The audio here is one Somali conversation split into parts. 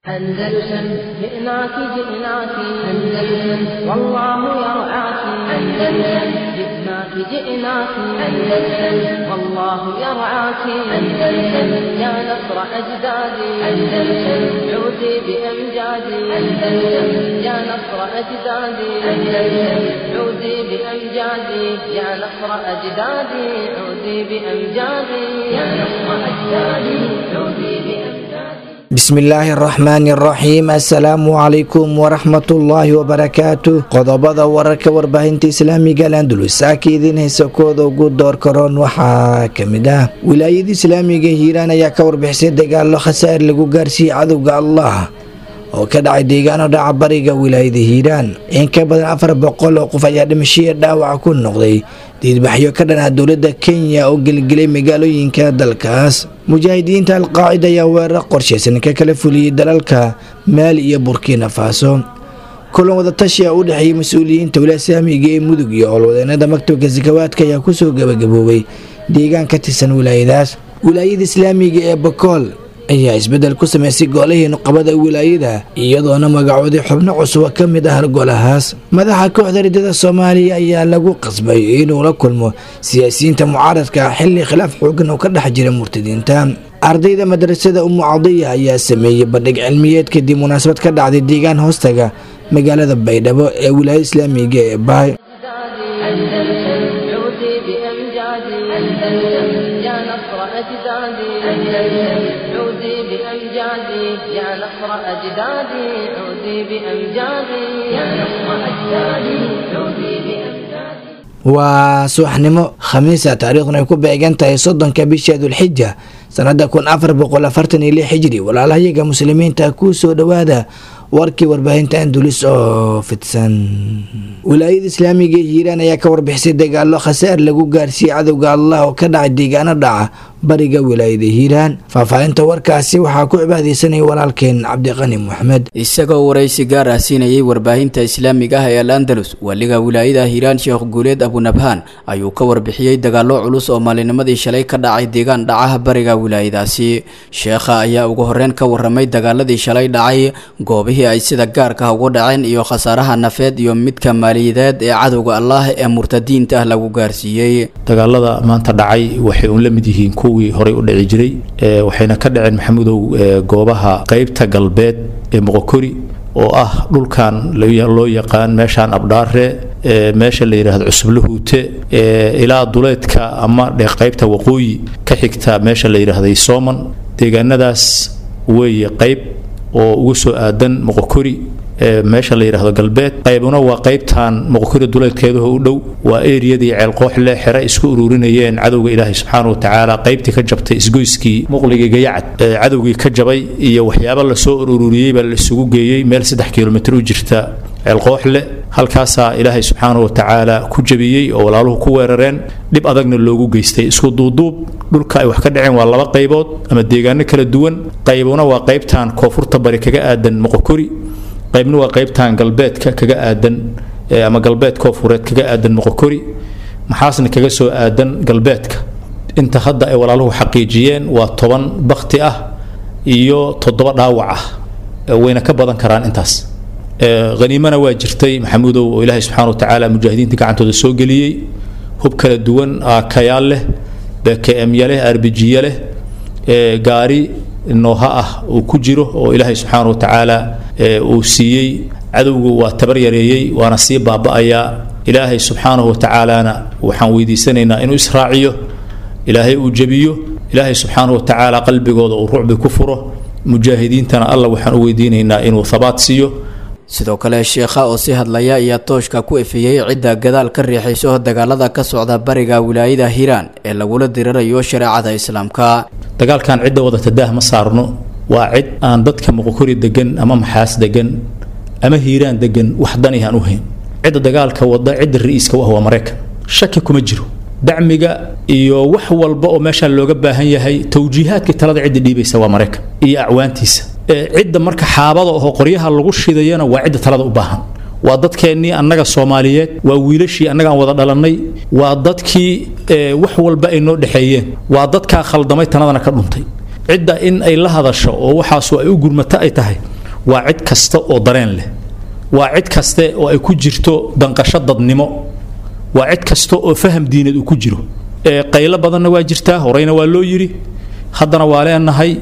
أندلسن جئناك جئناك أندلسن والله يرعاك أندلسن جئناك جئناك أندلسن والله يرعاك أندلسن يا نصر أجدادي أندلسن عودي بأمجادي أندلسن يا نصر أجدادي أندلسن عودي بأمجادي يا نصر أجدادي عودي بأمجادي يا نصر أجدادي عودي بأمجادي bismillaahi araxmaani araxiim assalaamu calaykum waraxmatullaahi wabarakaatu qodobada wararka warbaahinta islaamiga landulus saaka idiin haysa kooda ugu door karoon waxaa kamid ah wilaayada islaamiga hiiraan ayaa ka warbixisay dagaalo khasaar lagu gaarsiiyey cadowga allah oo ka dhacay deegaano dhaca bariga wilaayada hiiraan in ka badan afar boqol oo qof ayaa dhimashaya dhaawaca ku noqday diidbaxyo ka dhanaa dowladda kenya oo gelgelay magaalooyinka dalkaas mujaahidiinta alqaacida ayaa weerar qorshaysan ka kala fuliyey dalalka maali iyo burkina faso kulan wadatashi a u dhexeeyay mas-uuliyiinta wilasaamiga ee mudug iyo howlwadeenada maktabka sakawaadka ayaa kusoo gabagaboobay deegaan ka tirsan wilaayadaas wilaayada islaamiga ee bakool ayaa isbedel ku sameysay golihii nuqabada wilaayada iyadoona magacooday xubno cusuba ka mid ah golahaas madaxa kooxda ridada soomaaliya ayaa lagu qasbay inuu la kulmo siyaasiyiinta mucaaradka xilli khilaaf xoogan oo ka dhex jira murtadiinta ardayda madrasada umu cadiya ayaa sameeyey bandhig cilmiyeed kadib munaasabad ka dhacday deegaan hoostaga magaalada baydhabo ee wilaayada islaamiga ee baay أندلسن عودي بأمجادي أندلسن يا نصر أجدادي أندلسن عودي بأمجادي يا نصر أجدادي عودي بأمجادي يا نصر أجدادي عودي بأمجادي waa subaxnimo khamiisa taariikhduna ay ku beegan tahay soddonka bisha dulxija sanada kun afar boqol afartan iyo lix xijri walaalahayaga muslimiinta ku soo dhowaada warkii warbaahinta andulis oo fidsan wilaayada islaamiga ee hiiraan ayaa ka warbixisay dagaalo khasaar lagu gaarsiiyey cadowga allah oo ka dhacay deegaano dhaca bariga wilaayada hiiraan faahfaahinta warkaasi waxaa ku cibaadeysanaya walaalkeen cabdiqani moxamed isagoo waraysi gaar ah siinayay warbaahinta islaamiga ah ee al andalus waliga wilaayada hiiraan sheekh guuleed abunabhaan ayuu ka warbixiyey dagaalo culus oo maalinimadii shalay ka dhacay deegaan dhacaha bariga wilaayadaasi sheekha ayaa ugu horeyn ka waramay dagaaladii shalay dhacay goobihii ay sida gaarka ah ugu dhaceen iyo khasaaraha nafeed iyo midka maaliyadeed ee cadowga allah ee murtadiinta ah lagu gaarsiiyey dagaalada maanta dhacay waxay uun la mid yihiin kuwii horey u dhici jiray waxayna ka dhaceen maxamudow goobaha qeybta galbeed ee moqokori oo ah dhulkan loo yaqaan meeshaan abdhaare meesha la yidhaahdo cusublahuute ilaa duleedka ama qeybta waqooyi ka xigta meesha la yidhaahday sooman deegaanadaas weeye qeyb oo ugu soo aadan moqokori meesha la yidhaahdo galbeed qaybuna waa qaybtan moqokori duleedkeedaho u dhow waa eriyadii ceelqooxle xere isku ururinayeen cadowga ilaahay subxaana wa tacaala qaybtii ka jabtay isgoyskii muqligii gayacad cadowgii ka jabay iyo waxyaabo lasoo ururiyey baa la isugu geeyey meel saddex kilomitr u jirta ceelqooxle halkaasaa ilaahay subxaana wa tacaala ku jabiyey oo walaaluhu ku weerareen dhib adagna loogu geystay isku duuduub dhulka ay wax ka dhaceen waa laba qaybood ama deegaano kala duwan qaybuna waa qaybtan koonfurta bari kaga aadan moqokori qaybna waa qaybtan galbeedka kaga aadan ama galbeed koofureed kaga aadan moqokori maxaasna kaga soo aadan galbeedka inta hadda ay walaaluhu xaqiijiyeen waa toban bakti ah iyo toddoba dhaawac ah wayna ka badan karaan intaas haniimana waa jirtay maxamuudow oo ilaahay subxana wa tacaala mujaahidiinta gacantooda soo geliyey hub kala duwan kayaal leh bkmya leh arbijiya leh gaari nooha ah uu ku jiro oo ilaahay subxaana wa tacaala uu siiyey cadowgu waa tabar yareeyey waana sii baaba'ayaa ilaahay subxaanahu wa tacaalana waxaan weydiisanaynaa inuu israaciyo ilaahay uu jebiyo ilaahay subxaanahu wa tacaala qalbigooda uu rucbi ku furo mujaahidiintana alla waxaan u weydiinaynaa inuu habaat siiyo sidoo kale sheekha oo si hadlaya ayaa tooshka ku efeeyey cidda gadaal ka riixayso dagaalada ka socda bariga wilaayada hiiraan ee lagula dirirayo shareecada islaamka dagaalkan cidda wadata daah ma saarno waa cid aan dadka moqokori degan ama maxaas degan ama hiiraan degan wax dani aan u hayn cidda dagaalka wada cidda ra-iiska u ah waa maraykan shaki kuma jiro dacmiga iyo wax walba oo meeshaan looga baahan yahay towjiihaadkii talada cidda dhiibaysa waa maraykan iyo acwaantiisa cidda marka xaabada oo qoryaha lagu shidayana waa cidda talada u baahan waa dadkeennii annaga soomaaliyeed waa wiilashii annagaan wada dhalannay waa dadkii wax walba ay noo dhexeeyeen waa dadkaa khaldamay tanadana ka dhuntay cidda in ay la hadasho oo waxaasu ay u gurmato ay tahay waa cid kasta oo dareen leh waa cid kaste oo ay ku jirto danqasho dadnimo waa cid kasta oo faham diineed uu ku jiro qaylo badanna waa jirtaa horeyna waa loo yidhi haddana waa leenahay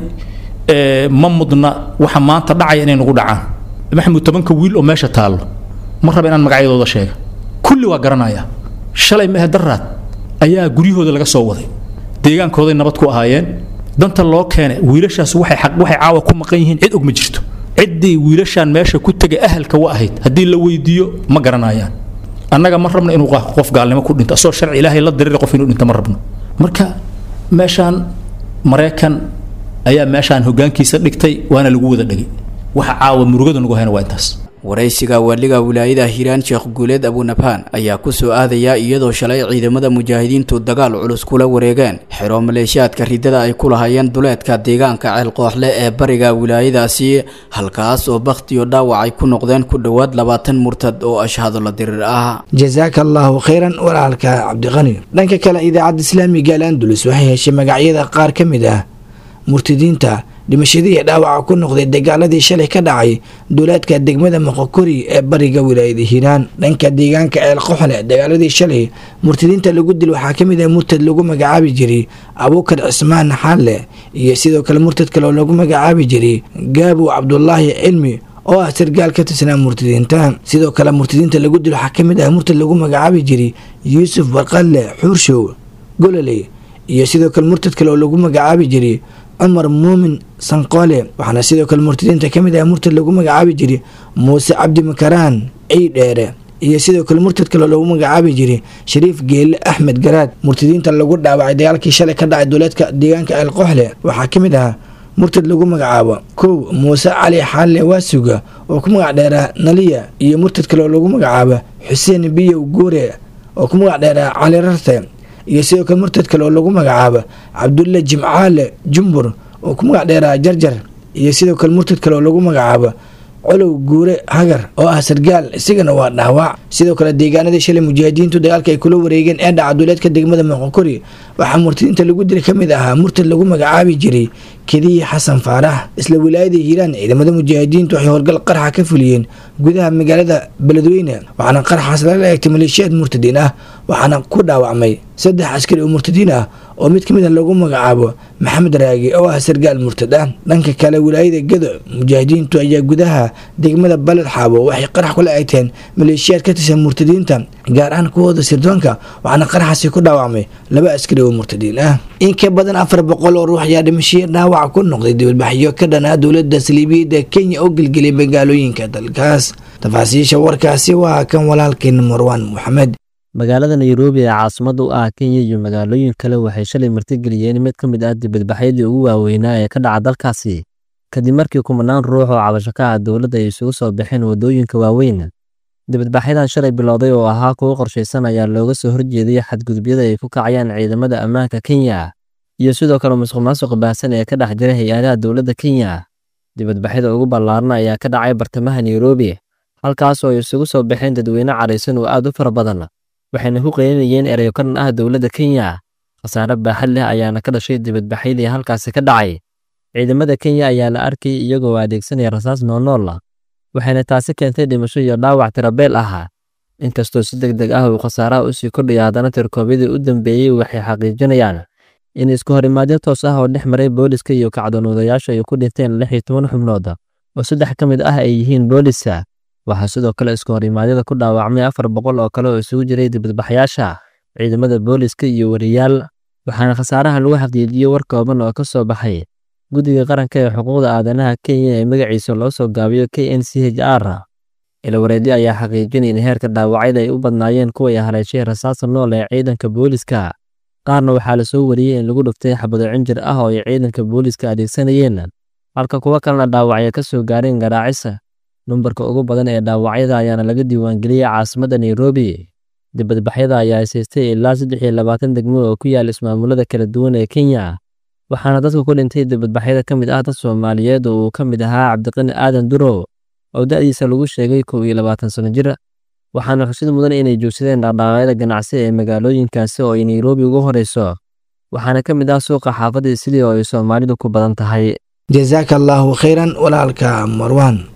ma mudna waxa maanta dhacaya inay nagu dhacaan maxamuud tobanka wiil oo meesha taallo ma raba inaan magacyadooda sheega kulli waa garanaya shalay mehe daraad ayaa guryahooda laga soo waday deegaankooday nabad ku ahaayeen danta loo keenay wiilashaas waxay waxay caawa ku maqan yihiin cid og ma jirto ciddii wiilashaan meesha ku tegay ahalka wa ahayd haddii la weydiiyo ma garanayaan annaga ma rabno inuu qof gaalnimo ku dhinto asoo sharci ilaahay la dirira qof inuu dhinto ma rabno marka meeshaan maraykan ayaa meeshaan hoggaankiisa dhigtay waana lagu wada dhegay waxa caawa murugada nagu hayna waa intaas waraysiga waaliga wilaayada hiiraan sheekh guuleed abunabhaan ayaa ku soo aadaya iyadoo shalay ciidamada mujaahidiintu dagaal culus kula wareegeen xero maleeshiyaadka ridada ay ku lahaayeen duleedka deegaanka ceelqooxle ee bariga wilaayadaasi halkaas oo bakhtiyo dhaawac ay ku noqdeen ku dhowaad labaatan murtad oo ashhado la dirir ah jasaaka allaahu khayran walaalka cabdiqani dhanka kale idaacadda islaamiga al andulus waxay heshay magacyada qaar ka mid ah murtadiinta dhimashadii ee dhaawaca ku noqday dagaaladii shalay ka dhacay duulaadka degmada moqokori ee bariga wilaayada hiiraan dhanka deegaanka ceel qoxle dagaaladii shalay murtadiinta lagu dil waxaa ka mid ah murtad lagu magacaabi jiray abuukar cismaan xalle iyo sidoo kale murtad kale oo lagu magacaabi jiray gaabow cabdulaahi cilmi oo ah sargaal ka tirsanaa murtadiinta sidoo kale murtadiinta lagu dil waxaa ka mid ah murtad lagu magacaabi jiray yuusuf barqalle xuurshow gololey iyo sidoo kale murtad kale oo lagu magacaabi jiray cumar muumin sanqoole waxaana sidoo kale murtadiinta ka mid ah murtad lagu magacaabi jiray muuse cabdi makaraan ciidheere iyo sidoo kale murtad kale oo lagu magacaabi jiray shariif geelle axmed garaad murtadiinta lagu dhaawacay dagaalkii shalay ka dhacay duleedka deegaanka ceelqooxle waxaa ka mid ahaa murtad lagu magacaabo kow muuse cali xaalle waasuga oo ku magac dheeraa naliya iyo murtad kale oo lagu magacaabo xuseen biyow guure oo ku magac dheeraa cali rarte iyo sidoo kale murtad kale oo lagu magacaabo cabdulle jimcaale jumbur oo ku magac dheeraa jarjar iyo sidoo kale murtad kale oo lagu magacaabo colow guure hagar oo ah sargaal isagana waa dhaawac sidoo kale deegaanadii shalay mujaahidiintu dagaalka ay kula wareegeen ee dhaca duuleedka degmada moqokori waxaa murtadiinta lagu dili ka mid ahaa murtad lagu magacaabi jiray kediyi xasan faarax isla wilaayada hiiraan ciidamada mujaahidiintu waxay howlgal qarxa ka fuliyeen gudaha magaalada beledweyne waxaana qarxaas lala eegtay maleeshiyaad murtadiin ah waxaana ku dhaawacmay saddex askari oo murtadiin ah oo mid ka mid a lagu magacaabo maxamed raagi oo ah sargaal murtad ah dhanka kale wilaayada gedo mujaahidiintu ayaa gudaha degmada baled xaabo waxay qarax kula eegteen maleeshiyaad ka tirsan murtadiinta gaar ahaan kuwooda sirdoonka waxaana qaraxaasi ku dhaawacmay laba askari oo murtadiin ah in ka badan afar boqol oo ruux ayaa dhimashiyo dhaawac ku noqday dibadbaxyo ka dhanaa dowlada saliibiyadda kenya oo gelgelay magaalooyinka dalkaas tafaasiisha warkaasi waa kan walaalkeen marwaan moxamed magaalada nairobi ee caasimada u ah kenya iyo magaalooyin kale waxay shalay martigeliyeen mid ka mid ah dibadbaxyadii ugu waaweynaa ee ka dhaca dalkaasi kadib markii kumanaan ruux oo cabasho ka ah dowladda ay isugu soo baxeen waddooyinka waaweyn dibadbaxyadan shalay bilowday oo ahaa kuwo qorshaysan ayaa looga soo horjeeday xadgudubyada ay ku kacayaan ciidamada ammaanka kenya iyo sidoo kale musuq maasuq baahsan ee ka dhex jira hay-adaha dowladda kenya dibadbaxyada ugu ballaaran ayaa ka dhacay bartamaha nairobi halkaas oo ay isugu soo baxeen dadweyne caraysan oo aad u fara badan waxayna ku qeylinayeen ereyo ka dhan ah dowladda kenya khasaare baaxad leh ayaana ka dhashay dibadbaxyadii halkaasi ka dhacay ciidamada kenya ayaa la arkay iyagoo adeegsanaya rasaas noolnool waxayna taasi keentay dhimasho iyo dhaawac tirabeel ah inkastoo si deg deg ah uu khasaaraha usii kordhaya haddana tirkoobyadii u dambeeyey waxay xaqiijinayaan in isku horimaadyo toos ah oo dhex maray booliska iyo kacdonoodayaashu ay ku dhinteen lix iyo toban xubnood oo saddex ka mid ah ay yihiin booliska waxaa sidoo kale isku horimaadyada ku dhaawacmay afar boqol oo kale oo isugu jiray dibadbaxyaasha ciidamada booliska iyo wariyaal waxaana khasaaraha lagu xaqiijiyey war kooban oo ka soo baxay guddiga qaranka ee xuquuqda aadanaha kenya ee magaciisa loo soo gaabiyo k n c h r ilawareedyo ayaa xaqiijinay in heerka dhaawacyada ay u badnaayeen kuway haleeshay rasaasa nool ee ciidanka booliska qaarna waxaa lasoo wariyey in lagu dhuftay xabado cinjir ah oo ay ciidanka booliska adeegsanayeen halka kuwo kalena dhaawacyo ka soo gaareen garaacisa numbarka ugu badan ee dhaawacyada ayaana laga diiwaangeliyey caasimadda nairobi dibadbaxyada ayaa haysaystay ilaa saddex iyo labaatan degmo oo ku yaala ismaamulada kala duwan ee kenya waxaana dadka ku dhintay dibadbaxyada ka mid ah dad soomaaliyeed oo uu ka mid ahaa cabdiqani aadan durow oo da'diisa lagu sheegay kow iyo labaatan sano jir waxaana xusid mudan inay joogsadeen dhaqdhaqaaqyada ganacsi ee magaalooyinkaasi oo ay nairobi ugu horeyso waxaana ka mid ah suuqa xaafadda sidii oo ay soomaalidu ku badan tahay jasaaka allaahu khayran walaalka marwaan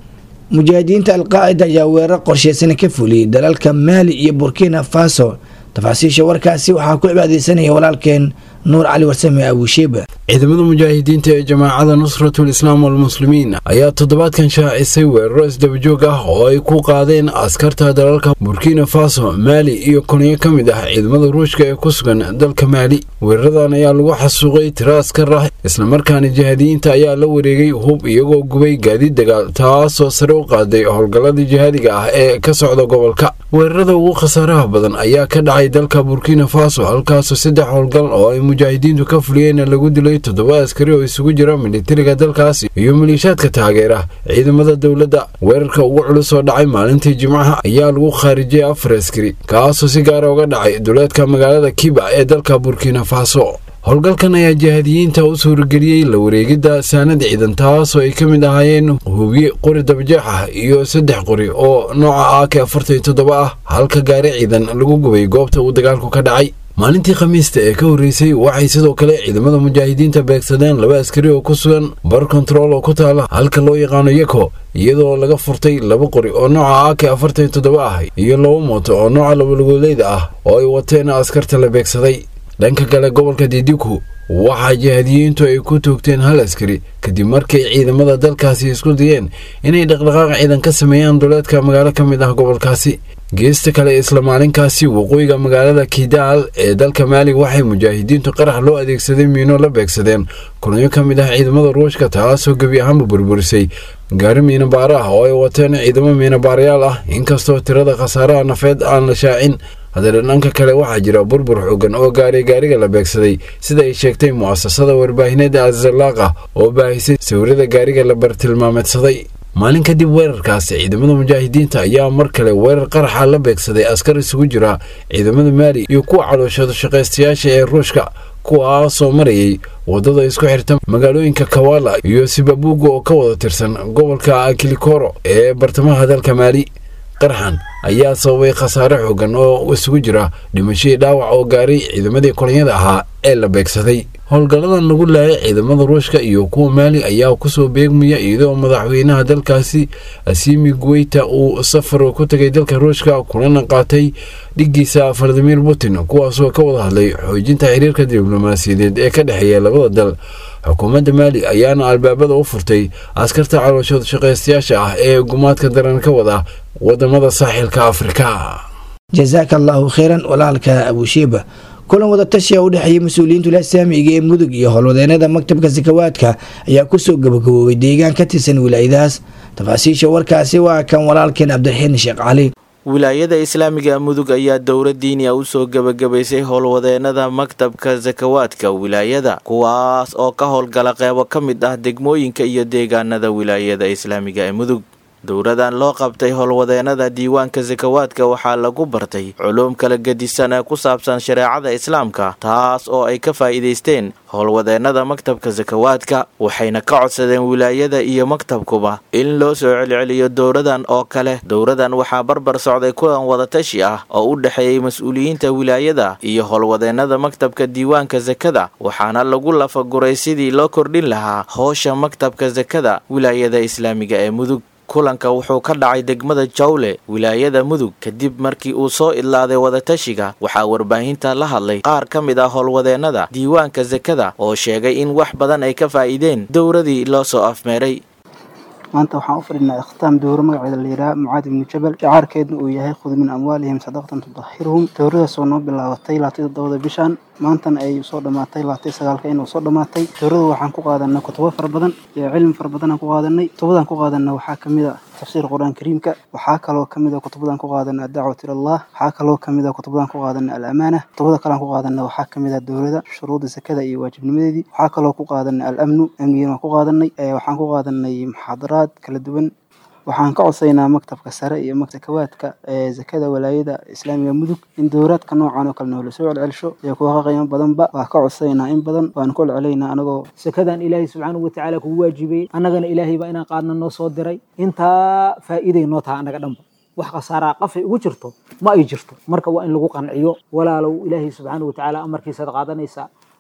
mujaahidiinta alqaacida ayaa weerar qorsheysan ka fuliyey dalalka maali iyo burkina faso tafaasiisha warkaasi waxaa ku cibaadeysanaya walaalkeen nuur cali warsame abushiiba ciidamada mujaahidiinta ee jamaacada nusratul islaam walmuslimiin ayaa toddobaadkan shaacisay weeraro isdabajoog ah oo ay ku qaadeen askarta dalalka burkina faso maali iyo koniyo ka mid ah ciidamada ruushka ee ku sugan dalka maali weeraradan ayaa lagu xasuuqay tiro askar ah islamarkaana jihaadiyiinta ayaa la wareegay hub iyagoo gubay gaadiid dagaal taasoo sare u qaaday howlgallada jihaadiga ah ee ka socda gobolka weerarada ugu khasaaraha badan ayaa ka dhacay dalka burkina faso halkaasoo saddex howlgal oo ay mujaahidiintu ka fuliyeen lagu dilay toddoba askari oo isugu jira militariga dalkaasi iyo maliishaadka taageera ciidamada dowladda weerarka ugu culus oo dhacay maalintii jimcaha ayaa lagu khaarijiyay afar askari kaasoo si gaara uga dhacay duleedka magaalada kiba ee dalka burkina faso howlgalkan ayaa jihaadiyiinta u suurageliyey la wareegidda saanad ciidan taasoo ay ka mid ahaayeen hubiye qori dabajeex ah iyo saddex qori oo nooca ak afartan iyo toddoba ah halka gaari ciidan lagu gubay goobta uu dagaalku ka dhacay maalintii khamiista ee ka horreysay waxay sidoo kale ciidamada mujaahidiinta beegsadeen laba askari oo ku sugan bar kontarool oo ku taala halka loo yaqaano yeko iyadoo laga furtay laba qori oo nooca ak afartan iyo toddoba ah iyo laba mooto oo nooca labalugoleyda ah oo ay wateen askarta la beegsaday dhanka kale gobolka didiku waxaa jihaadiyiintu ay ku toogteen hal askari kadib markay ciidamada dalkaasi isku dayeen inay dhaqdhaqaaq ciidan ka sameeyaan duleedka magaalo ka mid ah gobolkaasi geesta kale isla maalinkaasi waqooyiga magaalada kidaal ee dalka maali waxay mujaahidiintu qarax loo adeegsaday miino la beegsadeen kulnyo ka mid ah ciidamada ruushka taasoo gebi ahaanba burburisay gaari miinabaaro ah oo ay wateen ciidamo miinabaarayaal ah inkastoo tirada khasaaraha nafeed aan la shaacin haddana dhanka kale waxaa jira burbur xoogan oo gaaray gaariga la beegsaday sida ay sheegtay mu'asasada warbaahineeda azalaaqa oo baahisay sawirada gaariga la bartilmaameedsaday maalin kadib weerarkaasi ciidamada mujaahidiinta ayaa mar kale weerar qaraxa la beegsaday askar isugu jira ciidamada maali iyo kuwa calooshada shaqaystayaasha ee ruushka kuwaasoo marayay waddada isku xirta magaalooyinka kawala iyo sibabuuga oo ka wada tirsan gobolka kilikoro ee bartamaha dalka maali qaraxan ayaa sababay khasaare xoogan oo isugu jira dhimashadii dhaawac oo gaaray ciidamadii kolonyada ahaa ee la beegsaday howlgalladan lagu laayay ciidamada ruushka iyo kuwa maali ayaa kusoo beegmaya iyadoo madaxweynaha dalkaasi asimi guweyta uu safar ku tegay dalka ruushka kulana qaatay dhiggiisa valadimir putin kuwaasoo ka wada hadlay xoojinta xiriirka diblomaasiyadeed ee ka dhexeeya labada dal xukuumadda maali ayaana albaabada u furtay askarta calooshooda shaqaystayaasha ah ee gumaadka daran ka wada wadamada saaxilka afrika jasaaka allaahu kheyran walaalka abushiiba kulan wadatashiya u dhexeeyay mas-uuliyiinta ilasaamiga ee mudug iyo howlwadeenada maktabka sakawaadka ayaa kusoo gabagaboobay deegaan ka tirsan wilaayadahaas tafaasiisha warkaasi waa kan walaalkeen cabdiraxiin sheekh cali wilaayada islaamiga mudug ayaa dowra diiniya usoo gebagabaysay howlwadeenada maktabka sakawaadka wilaayada kuwaas oo ka howlgala qeybo ka mid ah degmooyinka iyo deegaanada wilaayada islaamiga ee mudug dowradan loo qabtay howlwadeenada diiwaanka sakawaadka waxaa lagu bartay culuum kala gedisan ee ku saabsan shareecada islaamka taas oo ay ka faa'iidaysteen howlwadeenada maktabka sakawaadka waxayna ka codsadeen wilaayada iyo maktabkuba in loo soo celceliyo dowradan oo kale dowradan waxaa barbar socday kulan wadatashi ah oo u dhexeeyey mas-uuliyiinta wilaayada iyo howlwadeenada maktabka diiwaanka sakada waxaana lagu lafaguray sidii loo kordhin lahaa howsha maktabka sakada wilaayada islaamiga ee mudug kulanka wuxuu ka dhacay degmada jawle wilaayada mudug kadib markii uu soo idlaaday wadatashiga waxaa warbaahinta la hadlay qaar ka mid ah howlwadeenada diiwaanka sakada oo sheegay in wax badan ay ka faa'iideen dowradii loo soo afmeeray maanta waxaan u fadhinaa ikhtaam dowro magaceeda la yidhaha mucaad ibnu jabal shacaarkeedna uu yahay khud min amwaalihim sadaqatan tudahiruhum dowradaas oo noo bilaabatay laatay toddobada bishan maantana ay soo dhammaatay laatay sagaalka inuu soo dhammaatay dowrada waxaan ku qaadanay kutubo fara badan iyo cilmi fara badanaan ku qaadanay kutubadan ku qaadanna waxaa kamid a tafsiir qur-aan kariimka waxaa kaloo kamid a kutubadan ku qaadana adacwat ilallah waxaa kaloo kamid a kutubadan ku qaadana alamaana kutubada kalean ku qaadana waxaa kamid a dowlada shuruuda sakada iyo waajibnimadeedii waxaa kaloo ku qaadana alamnu amnigiina waan ku qaadanay waxaan ku qaadanay muxaadaraad kala duwan waxaan ka codsaynaa maktabka sare iyo sakawaadka ee zakada walaayada islaamiga mudug in dowraadka noocan oo kale noola soo celcelsho iyo kuwa ka qiimo badanba waa ka codsaynaa in badan waanu ku celcelaynaa anagoo sakadan ilaahay subxaanahu watacaala kugu waajibiyey annagana ilaahay baa inaan qaadna noo soo diray intaa faa'iiday noo taha annaga dhanba wax khasaaraa qafay ugu jirto ma ay jirto marka waa in lagu qanciyo walaalow ilaahay subxaanahu watacaala amarkiisaad qaadanaysaa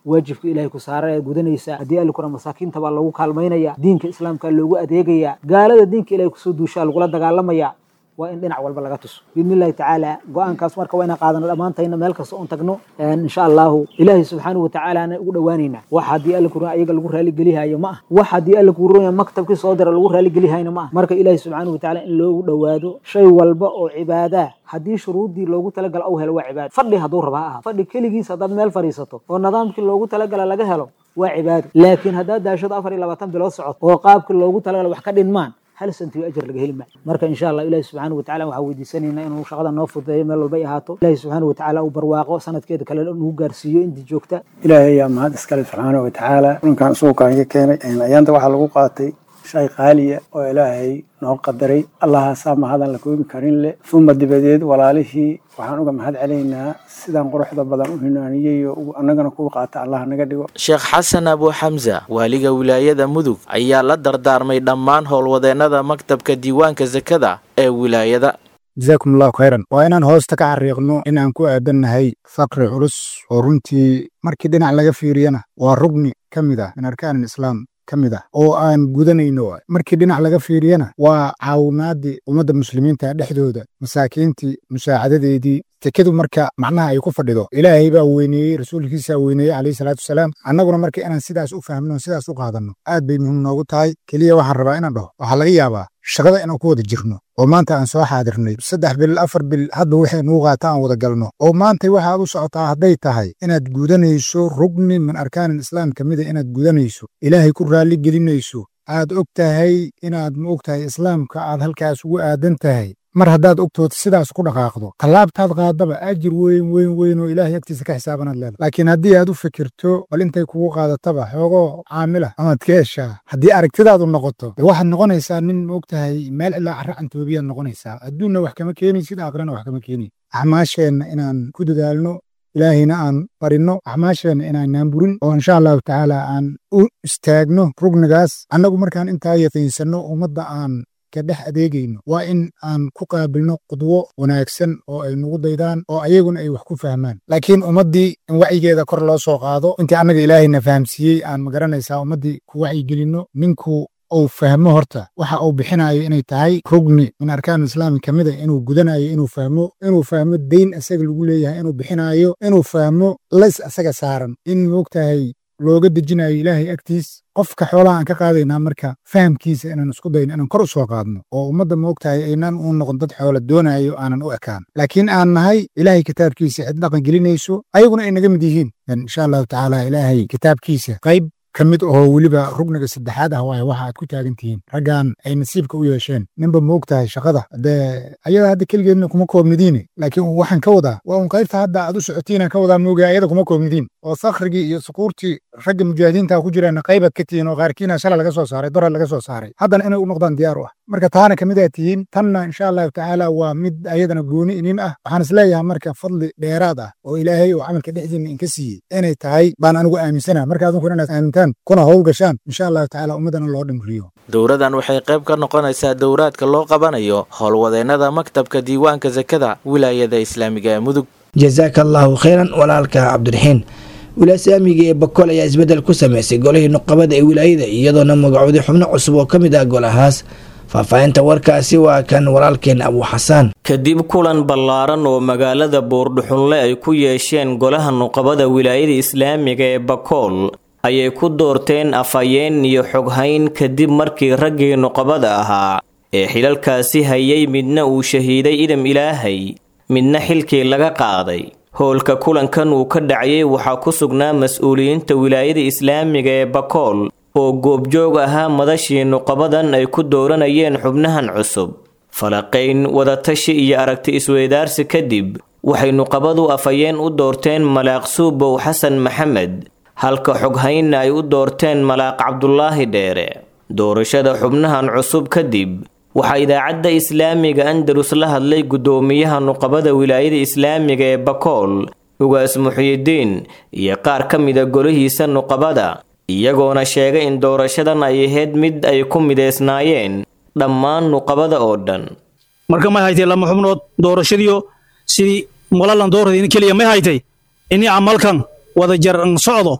waajibka ilaahay ku saara ayaad gudanaysaa haddii alla kura masaakiinta baa loogu kaalmaynaya diinka islaamka loogu adeegaya gaalada diinka ilahay kusoo duushaa lagula dagaalamaya waa in dhinac walba laga tuso biidni illahi tacaala go-aankaas marka waa inaan qaadano dhammaantayna meel kasta oon tagno insha allahu ilaahay subxaanahu watacaalaana ugu dhowaanaynaa wax haddii alla kuran ayaga lagu raaligelihayo ma ah wax haddii alla kuran maktabkii soo dira lagu raaligelihayo ma ah marka ilaahay subxaanahu watacaala in loogu dhowaado shay walba oo cibaadaa haddii shuruuddii loogu talagala ou helo waa cibaado fadhi hadduu raba ha aha fadhi keligiis haddaad meel fadhiisato oo nidaamkii loogu talagala laga helo waa cibaado laakiin haddaad daashado afar iyo labaatan bilood socod oo qaabkii loogu talagala wax ka dhinmaan hal santiyo ajar laga heli maayo marka insha allah ilahi subxaana watacala waxaa weydiisanaynaa inuu shaqada noo fududeeyo meel walba ay ahaato ilahi subxaana watacaala uu barwaaqo sanadkeeda kale nagu gaarsiiyo intii joogta ilaahay ayaa mahad iskale subxaana watacaala kulankan isugukaan iga keenay ayaanta waxaa lagu qaatay shay qaaliya oo ilaahay noo qadaray allahaasaa mahadan la koobi karin leh uma dibadeed walaalihii waxaan uga mahad celaynaa sidaan quruxda badan u hinaaniyey oo annagana kuwa qaata allah naga dhigo sheekh xasan abu xamsa waaliga wilaayada mudug ayaa la dardaarmay dhammaan howlwadeennada maktabka diiwaanka sakada ee wilaayada jasaakum allahu khayran waa inaan hoosta ka xariiqno in aan ku aadannahay faqri culus oo runtii markii dhinac laga fiiriyana waa rugni ka mid ah min arkaan alislaam ka mid ah oo aan gudanayno markii dhinac laga fiiriyana waa caawinaadii ummadda muslimiinta dhexdooda masaakiintii musaacadadeedii tekadu marka macnaha ay ku fadhido ilaahay baa weyneeyey rasuulkiisaa weyneeyey calayhi salaatu wasalaam annaguna marka inaan sidaas u fahmno sidaas u qaadanno aad bay muhiim noogu tahay keliya waxaan rabaa inaan dhaho waxaa laga yaabaa shaqada inaan ku wada jirno oo maanta aan soo xaadirnay saddex bil afar bil hadba waxay nugu qaata aan wada galno oo maanta waxaad u socotaa hadday tahay inaad gudanayso rugni min arkaan islaam ka mida inaad gudanayso ilaahay ku raalli gelinayso aad og tahay inaad ma og tahay islaamka aad halkaas ugu aadan tahay mar haddaad ogtood sidaas ku dhaqaaqdo tallaabtaad qaadaba ajir weyn weyn weyn oo ilaahay agtiisa ka xisaabanaad leedahay laakiin haddii aad u fikirto bal intay kugu qaadataba xoogoo caamila amaad ka heshaa haddii aragtidaadu noqoto de waxaad noqonaysaa nin ma og tahay meel ilaa carra cantoobiyaad noqonaysaa adduunna wax kama keenaysid aakhirana wax kama keenay acmaasheenna inaan ku dadaalno ilaahayna aan barinno acmaasheenna inaanaan burin oo insha allahu tacaala aan u istaagno rugnigaas annagu markaan intaa yaqiinsanno ummadda aan ka dhex adeegayno waa in aan ku qaabilno qudwo wanaagsan oo ay nagu daydaan oo ayaguna ay wax ku fahmaan laakiin ummaddii in wacyigeeda kor loo soo qaado intii annaga ilaahayna fahamsiiyey aan magaranaysaa ummaddii ku wacyigelinno ninku uu fahmo horta waxa uu bixinayo inay tahay rugni min arkaan islaami ka mid a inuu gudanayo inuu fahmo inuu fahmo deyn isaga lagu leeyahay inuu bixinayo inuu fahmo lays asaga saaran in moogtahay looga dejinayo ilaahay agtiis qofka xoolaha aan ka qaadaynaa marka fahamkiisa inaan isku dayno inaan kor u soo qaadno oo ummadda moogtahay aynaan u noqon dad xoola doonayo aanan u ekaan laakiin aan nahay ilaahay kitaabkiisa cid dhaqan gelinayso ayaguna ay naga mid yihiin insha allahu tacaala ilaahay kitaabkiisa qayb ka mid oo weliba rugniga saddexaad ah waaye waxa aad ku taagan tihiin raggan ay nasiibka u yeesheen ninba moog tahay shaqada dee ayada hadda keligeedna kuma koobnidiine laakiin waxaan ka wadaa waa un qaybta hadda aad u socotiinaan ka wadaa mooga ayada kuma koobnidiin oo sakhrigii iyo sukuurtii ragga mujaahidiinta ku jiraan qaybaad ka tihiin oo qaarkiina shala laga soo saaray dora laga soo saaray haddana inay u noqdaan diyaar u ah marka taana kamid aad tihiin tanna insha allahu tacaala waa mid ayadana gooni inin ah waxaan isleeyahay marka fadli dheeraad ah oo ilaahay oo camalka dhexdiina inka siiyey inay tahay baan anigu aaminsana marka adinkuna inaad aamintaan kuna howl gashaan insha allahu tacaala ummaddana loo dhimriyo dowradan waxay qayb ka noqonaysaa dowraadka loo qabanayo howlwadeennada maktabka diiwaanka sakada wilaayada islaamiga ee mudug jasaaka allaahu khayran walaalka cabdiraxiin wilasaamiga ee bakol ayaa isbeddel ku sameysay golihii nuqabada ee wilaayada iyadoona magacooday xubno cusub oo ka mid ah golahaas faahfaahinta warkaasi waa kan walaalkeen abu xasaan kadib kulan ballaaran oo magaalada buurdhuxunle ay ku yeesheen golaha nuqabada wilaayada islaamiga ee bakool ayay ku doorteen afhayeen iyo xoghayn kadib markii raggii nuqabada ahaa ee xilalkaasi hayay midna uu shahiiday idam ilaahay midna xilkii laga qaaday howlka kulankan uu ka dhacayay waxaa ku sugnaa mas-uuliyiinta wilaayada islaamiga ee bakool oo goobjoog ahaa madashii nuqabadan ay ku dooranayeen xubnahan cusub falaqayn wadatashi iyo aragti isweydaarsi kadib waxay nuqabadu afhayeen u doorteen malaaq suubow xasan maxamed halka xoghaynna ay u doorteen malaaq cabdulaahi dheere doorashada xubnahan cusub kadib waxaa idaacadda islaamiga andalus la hadlay guddoomiyaha nuqabada wilaayada islaamiga ee bakool ugaas muxiyidiin iyo qaar ka mida golihiisa nuqabada iyagoona sheegay in doorashadan ay ahayd mid ay ku mideysnaayeen dhammaan nuqabada oo dhan marka may haytay lama xubnood doorashadiyo sidii malalan doorada keliya may haytay ini camalkan wada jar an socdo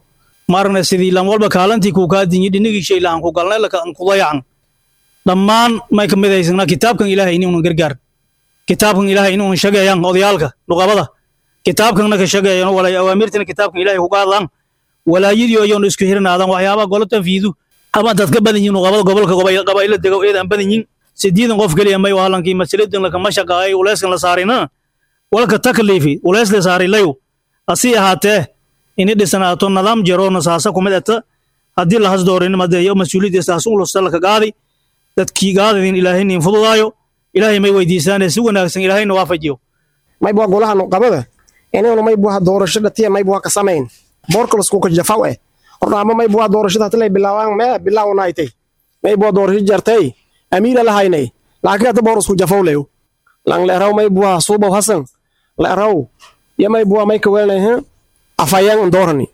maaragna sidii lan walba kaalantii kuu kaa dinyi dhinigii shay lahan ku galnay lakan kudayacan dhammaan may ka midaysanaa kitaabkan ilaahay inuunan gargaar kitaabkan ilaahay inuunan shageeyan odayaalka nuqabada kitaabkanna ka shageeyan walay awaamirtina kitaabkan ilaahay ku qaadaan walaayadii oyoon isku hirnaadan waxyaabaha golo tanfiidu ama dad ka badan yihin nuqabada gobolka qabayla dego eedaan badan yihin sideedan qof keliya may wahalankii masaladan lakama shaqaayay uleyskan la saarina walka takliifi uleys la saarilayo asii ahaatee ini dhisanaato nidaam jaro nasaasa kumid ata haddii lahas doorin madeeyo mas-uuliyadda saas ulusta laka qaadi dadkii gaadadin ilaahay nin fududaayo ilaahay may weydiisaane si wanaagsan ilaahayna waafajiyo maybuwa golaha nuqabada inaynu maybuwa doorasho dhatiya maybuwa ka samayn boorkalasku ka jafaw eh hornaama maybuwa doorashada hatilay bilaawaan mee bilaawnaytay maybuwa doorasho jartay amiira lahaynay laakiin hata boor isku jafaw leyo lang leeraw maybuwa suubaw hasan leeraw ya maybuwa may kaweelnayhin afayang doorani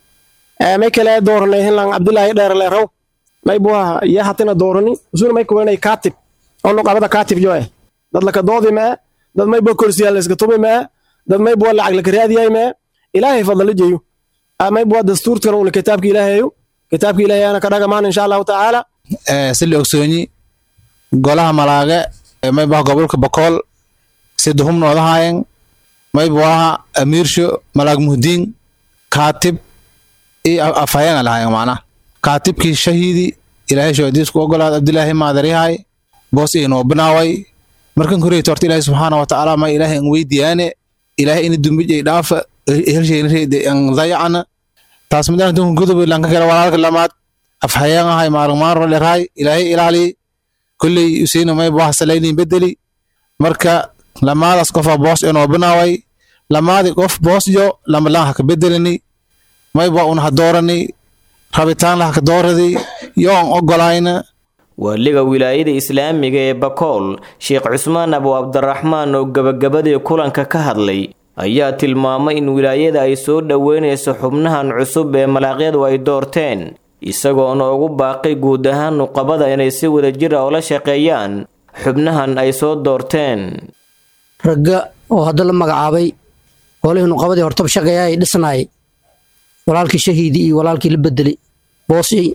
may kale dooranayhin lang abdulaahi dheer leeraw maybuwa ya hatina doorani usuna may kaweelnay kaatib oo nuqabada kaatib jo eh dad laka doodi mee dad maybuwa korsiyaal layska tumi mee dad maybuwa lacag laka raadiyay mee ilaahay fadla jeyo maybuwa dastuurkan una kitaabka ilaahayo kitaabka ilaahayana ka dhagamaan insha allahu tacaala si la ogsoonyi golaha malaage maybaha gobolka bakool sida humnoodahayen maybuaha amiirsho malaag muhdiin kaatib iyo afhayeena lahayen macnaha kaatibkii shahiidi ilaahay shoodiisku ogolaad abdilaahi maadaryahay boos inoo binaaway markan koreyta horta ilaahay subxaana wa tacaala ma ilaahay an weydiyaane ilaahay ina dumbij ay dhaafa helsheynareyde an dayacana taas midaan dunka gudob lanka kale walaalka lamaad afhayeen ahay maalmaanro lerahay ilaahay ilaali kolley usiina maybuaha salaynin bedeli marka lamaadaas qofa boos inoo binaaway lamaadi qof boosjo lamalaan haka bedelini mayba un ha doorani rabitaan lahaka dooradi yoon ogolayna waaliga wilaayada islaamiga ee bakool sheekh cusmaan abu cabdiraxmaan oo gebagabadii kulanka ka hadlay ayaa tilmaamay in wilaayada ay soo dhoweynayso xubnahan cusub ee malaaqyadu ay doorteen isagoona ugu baaqay guud ahaan nuqabada inay si wadajir ah ula shaqeeyaan xubnahan ay soo doorteen ragga oo hadda la magacaabay golihii nuqabadii hortaba shaqeeya ay dhisnaayay walaalkii shahiidi iyo walaalkii la bedelay boosyay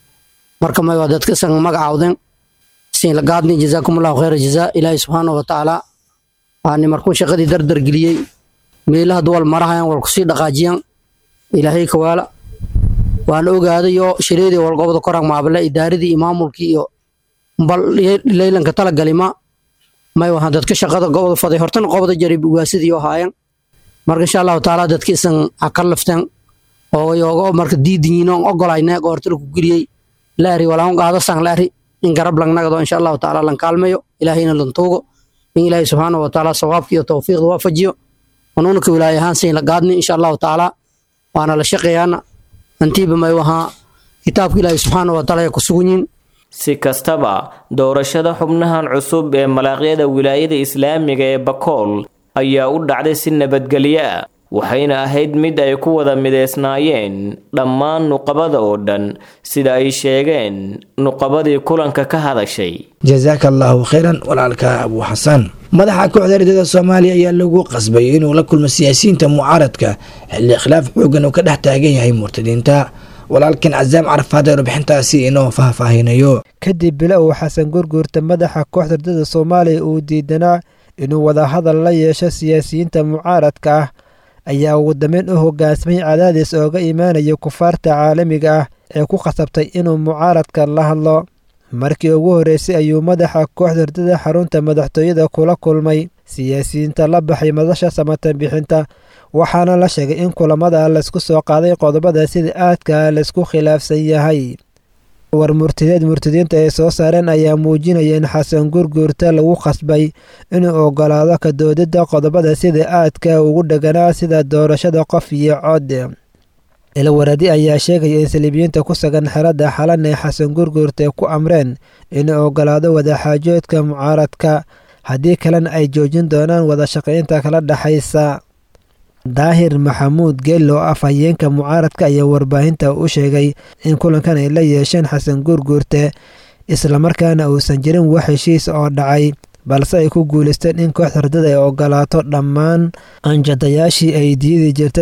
marka may waa dadka san magacaawden siin la gaadni jazaakumullahu khayra jazaa ilaahay subxaanahu wa tacaala aani markuu shaqadii dardar geliyey meelaha duwal marahayan wal kusii dhaqaajiyan ilaahay kawaala waana ogaadayo shireedii walgobada koraan maabale idaaradii iyo maamulkii iyo bal leylanka talagalima may wahaan dadka shaqada gobada faday hortana qobada jarib ugaasidii oo haayan marka insha allahu tacaala dadka isan ha ka lafteen oo yoogo marka diidinyiin oon ogolayne goortala ku geliyey laari walaun qaado san laari in garab langnagado insha allahu tacaala lan kaalmayo ilaahayna lan tuugo in ilaahay subxaanahu wa tacaala sawaabka iyo tawfiiqda waafajiyo anuunaka wilaaya ahaan sayn la gaadni insha allahu tacaala waana la shaqeeyaana antiiba may wahaa kitaabka ilaahay subxaanahu wa tacaala ay ku sugan yihin si kastaba doorashada xubnahan cusub ee malaaqyada wilaayada islaamiga ee bakool ayaa u dhacday si nabadgelyo ah waxayna ahayd mid ay ku wada mideysnaayeen dhammaan nuqabada oo dhan sida ay sheegeen nuqabadii kulanka ka hadashay jazaaka allaahu khayran walaalka abuu xasan madaxa kooxda ardada soomaaliya ayaa lagu qasbayay inuu la kulmo siyaasiyiinta mucaaradka xilli khilaaf xoogan uu ka dhex taagan yahay murtadiinta walaalkan casaam carafaad ee warbixintaasi inoo faahfaahinayo kadib bilo uu xasan gurguurta madaxa kooxda ardada soomaaliya uu diidanaa inuu wadahadal la yeesho siyaasiyiinta mucaaradka ah ayaa ugu dambeyn u hogaansamay cadaadis ooga imaanaya kufaarta caalamiga ah ee ku khasabtay inuu mucaaradka la hadlo markii ugu horreysay ayuu madaxa kooxda ardada xarunta madaxtooyada kula kulmay siyaasiyiinta la baxay madasha samatan bixinta waxaana la sheegay in kulamada laysku soo qaaday qodobada sida aadka laysku khilaafsan yahay war murtideed murtidiinta ay soo saareen ayaa muujinaya in xasan gurguurta lagu khasbay inuu ogolaado ka doodida qodobada sida aadka ugu dheganaa sida doorashada qof iyo cod ilwaradi ayaa sheegaya in saliibiyiinta ku sugan xeradda xalan ee xasan gurguurta ku amreen inuu ogolaado wadaxaajoodka mucaaradka haddii kalena ay joojin doonaan wada shaqaynta kala dhexaysa daahir maxamuud geello af hayeenka mucaaradka ayaa warbaahinta u sheegay in kulankan ay la yeesheen xasan guurguurte islamarkaana uusan jirin wax heshiis oo dhacay balse ay ku guulaysteen in kooxda ardada ay ogolaato dhammaan anjadayaashii ay diidi jirtay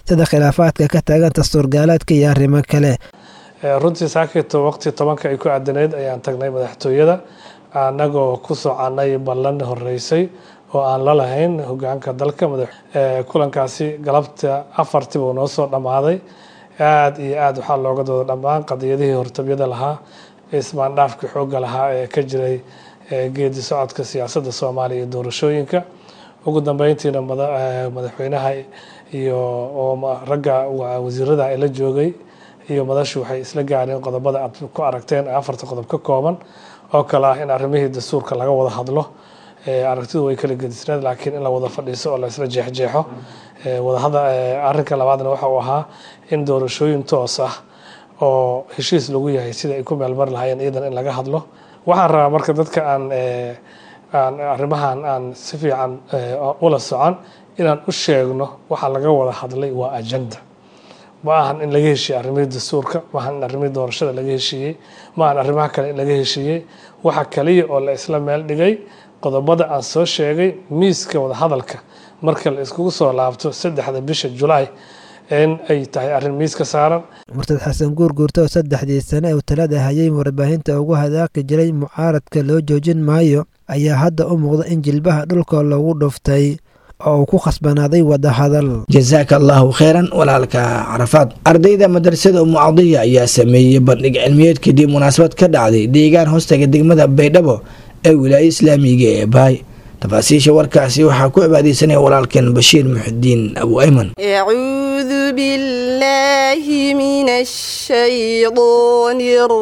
sida khilaafaadka ka taagan dastuurgaalaadka iyo arrimo kale runtii saakito waqti tobanka ay ku aadaneyd ayaan tagnay madaxtooyada annagoo ku soconay ballan horeysay oo aan la lahayn hogaanka dalka kulankaasi galabta afartii buu noo soo dhammaaday aada iyo aada waxaa looga dooda dhammaan qadiyadihii hortabyada lahaa ismaandhaafkii xoogga lahaa ee ka jiray geedi socodka siyaasadda soomaaliya iyo doorashooyinka ugu dambeyntiina madaxweynaha iyo ragga wasiirada la joogay iyo madashu waxay isla gaareen qodobada aad ku aragteen afarta qodob ka kooban oo kale ah in arrimihii dastuurka laga wada hadlo aragtidu way kala gedisneed laakiin in la wada fadhiiso oo la isla jeexjeexo arrinka labaadna waxa uu ahaa in doorashooyin toos ah oo heshiis lagu yahay sida ay ku meelmari lahaayeen iyadan in laga hadlo waxaan rabaa marka dadka aan aan arrimahan aan si fiican ula socon inaan u sheegno waxa laga wada hadlay waa agenda ma ahan in laga heshiiyey arrimihii dastuurka ma ahan in arrimihii doorashada laga heshiiyey ma ahan arrimaha kale in laga heshiiyey waxa kaliya oo la isla meel dhigay qodobada aan soo sheegay miiska wadahadalka marka la iskugu soo laabto saddexda bisha julaay in ay tahay arrin miiska saaran murtad xasan guurguurta oo saddexdii sane uu talada hayay warbaahinta ugu hadaaqi jiray mucaaradka loo joojin maayo ayaa hadda u muuqda in jilbaha dhulka lagu dhuftay oo uu ku khasbanaaday wadahadal jasaaka allaahu kheyran walaalka carafaad ardayda madrasada umucadiya ayaa sameeyey bandhig cilmiyeed kadib munaasabad ka dhacday deegaan hoostaga degmada baydhabo ee wilaaya islaamiga ee baay tafaasiisha warkaasi waxaa ku cibaadeysanaya walaalkeen bashiir muxidiin abu ayman أعوذ بالله من الشيطان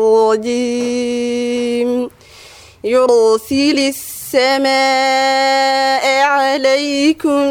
الرجيم يرسل السماء عليكم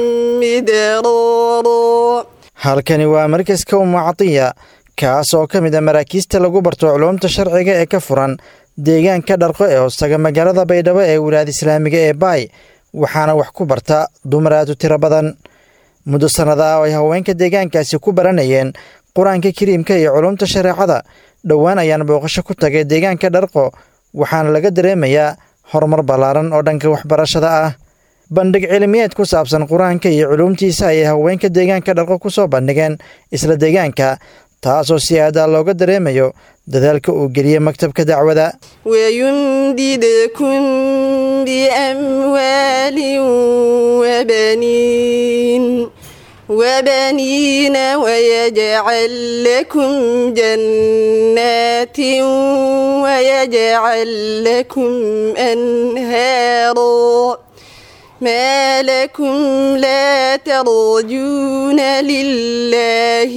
مدرارا halkani waa markaska umucadiya kaas oo ka mid a maraakiista lagu barto culuumta sharciga ee ka furan deegaanka dharqo ee hoostaga magaalada baydhabo ee wilaayada islaamiga ee baay waxaana wax ku barta dumar aad u tiro badan muddo sannada ah oo ay haweenka deegaankaasi ku baranayeen qur-aanka kariimka iyo culuumta shareecada dhowaan ayaan booqasho ku tagay deegaanka dharqo waxaana laga dareemayaa horumar ballaaran oo dhanka waxbarashada ah bandhig cilmiyeed ku saabsan qur-aanka iyo culuumtiisa ayay haweenka deegaanka dharqo ku soo bandhigeen isla deegaanka taasoo si aadaa looga dareemayo dadaalka uu geliyey maktabka dacwada ويمددكم بأموال وبنين وبنين ويجعل لكم جنات ويجعل لكم أنهارا ما لكم لا ترجون لله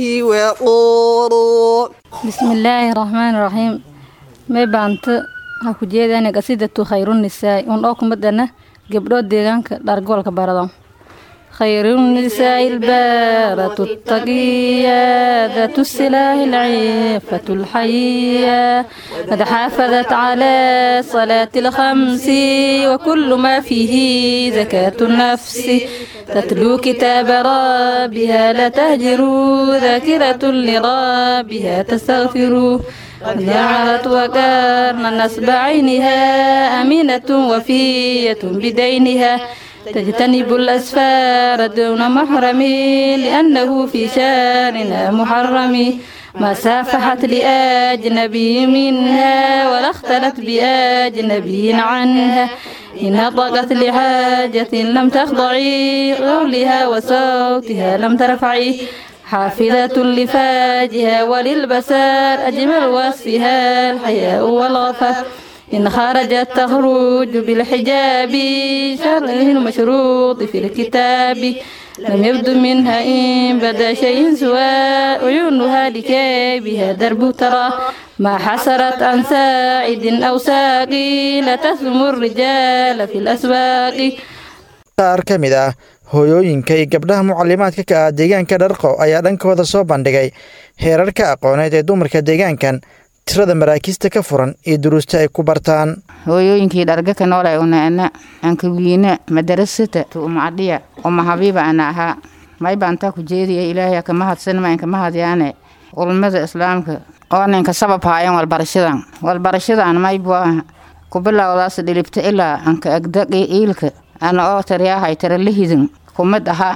وقورا بسم الله الرحمن الرحيم may baanta waxaa ku jeedana qasidatu khayrunisaai un oo kumadana gabdhood deegaanka dhargoolka barado خيرالنساء البارة الطقية ذات السلاح العفة الحية قد حافظت على صلاة الخمس وكل ما فيه زكاة النفس تتلو كتاب ربها لا تهجروا ذاكرة لربها تستغفروا جعلت وكرن نسب عينها أمينة وفية بدينها تجتنب الأسفار دون محرم لأنه في شارنا محرم ما سافحت لأجنبي منها ولا اختلت بأجنبي عنها إن نطقت لحاجة لم تخضعي قولها وصوتها لم ترفعي حافظة لفاجها وللبسار أجمل وصفها الحياء والغفر إن خرجت تخرج بالحجاب شرعه المشروط في الكتاب لم يبد منها إن بدا شيء سوى عيونها لكي بها درب ترى ما حسرت عن ساعد أو ساقي لا تسلم الرجال في الأسواق qaar ka mid ah hooyooyinka iyo gabdhaha mucalimaadka ka ah deegaanka dharqo ayaa dhankooda soo bandhigay heerarka aqooneed ee dumarka deegaankan tirada maraakiista ka furan iyo duruusta ay ku bartaan hooyooyinkii dharga ka nool ay unaana ankawiina madarasata tuumacadhiya uma habiiba ana ahaa may baantaa ku jeediya ilaahay kama hadsanma inkama hadyaane ulmada islaamka oo ninka sabab haayan walbarashadan walbarashadan maybu ah ku bilowdaas dhilibta ilaa anka agdaqi iilka ana oo tariyaahay tara lahidin kumid aha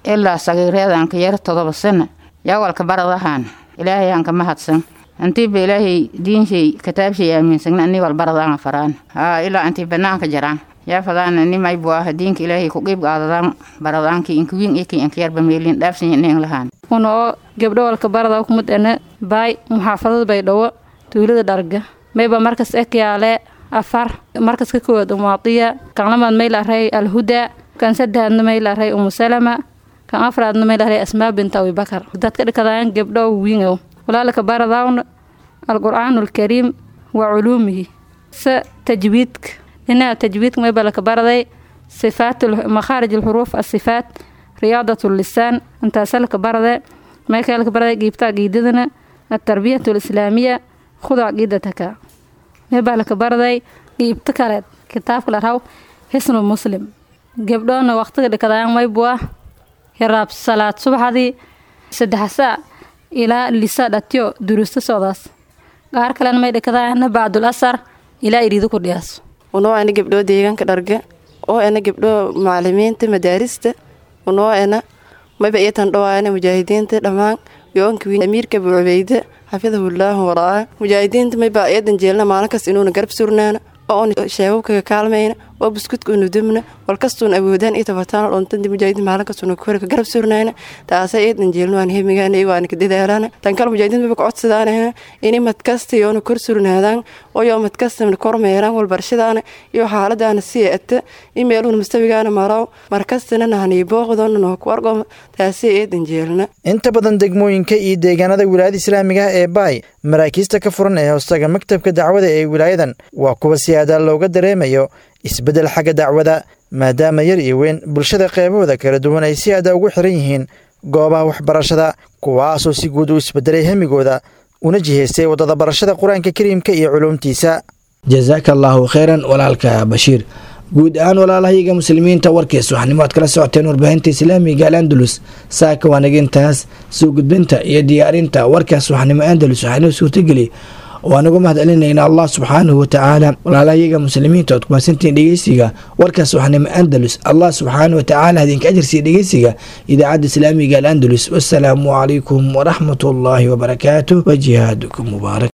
ilaa sagiireedanka yar todoba sana yaa walka baradahaan ilaahay aan ka mahadsan intiiba ilaahay diinshay kitaabshay aaminsagna ani wal baradaanga faraan haa ilaa intii banaanka jaraan yaa fadaana nimay buu ah diinka ilaahay ku qiib qaadadaan baradaankii inkawiin ikii inkayarba meelin dhaafsan ineen lahaan una oo gabdho walka barada kumid ene baay muxaafadada baydhawo tuulada dharga mayba markas ekyaale afar markas ka koowaad umaadiya kan lamaad may laray alhuda kan saddexaadna may laray umusalama kan afraadna may laray asmaa binta abibakar dadka dhikadaan gabdho wiingow walaalka baradawn alqur'aanu alkariim wa culuumihi se tajwiidka dhinaca tajwiidka mayba laka baraday sifaat makhaarij alxuruuf asifaat riyaadat lisaan intaasa laka barade maykaa laka baraday giibta aqiidadana altarbiyat alislaamiya khud caqiidataka maybaa laka baraday giibta kaleed kitaabka la raw xisnu muslim gabdhoona waqtiga dhikadaan maybu ah hiraab salaad subaxdii saddex saac ilaa lisa dhatiyo duruusta socdaas qaar kalena may dhikadaana bacdul asar ilaa iriido ku dhiyaaso unoo ana gabdhoo deegaanka dharga oo ana gabdhoo macalimiinta madaarista unoo ana mayba iyotan dhawaana mujaahidiinta dhammaan yoonka wiin amiirka abu cubeyde xafidahullahu waraa mujaahidiinta mayba iyadan jeelna maalin kas inuuna garab surnaana oo un sheebabkaga kaalmayna oo buskudka unu dubna walkastuun awoodaan iyo tabataan dhuntadi mujaahidiin maalinkastuna kore ka garab surnayna taasa iidan jeelna waan hemigaana waana ka dadaalana tan kale mujaahidiin maba kacodsadaan inay madkasta yoona kor surnaadaan oo yoo madkastamna kormeeraan walbarashadaana iyo xaaladaana sii ata in meeluuna mustawigaana maraw markastana nahanii booqdoona noo ku argo taasi iidan jeelna inta badan degmooyinka iyo deegaanada wilaayada islaamiga ah ee baay maraakiista ka furan ee hoostaga maktabka dacwada ee wilaayadan waa kuwa si aadaal looga dareemayo isbeddel xagga dacwada maadaama yar iyo weyn bulshada qeybahooda kala duwan ay si aada ugu xiran yihiin goobaha waxbarashada kuwaasoo si guud u isbedelay hemigooda una jihaystay waddada barashada qur-aanka kariimka iyo culuumtiisa jasaaka allaahu kheyran walaalka bashiir guud ahaan walaalahayaga muslimiinta warkiis waxnimo aad kala socoteen warbaahinta islaamiga al andalus saaka waanagintaas soo gudbinta iyo diyaarinta warkaas waxnimo andalus waxaynoo suurtageli waanagu mahad celinaynaa allah subxaanahu watacaala walaalahayaga muslimiinta ood kumaadsantiin dhegeysiga warkaas waxnimo andalus allah subxaanahu watacaala idinka ajarsiiya dhegeysiga idaacadda islaamiga al andalus wasalaamu calaykum waraxmat ullaahi wabarakaatu wa jihaadukum mubaarak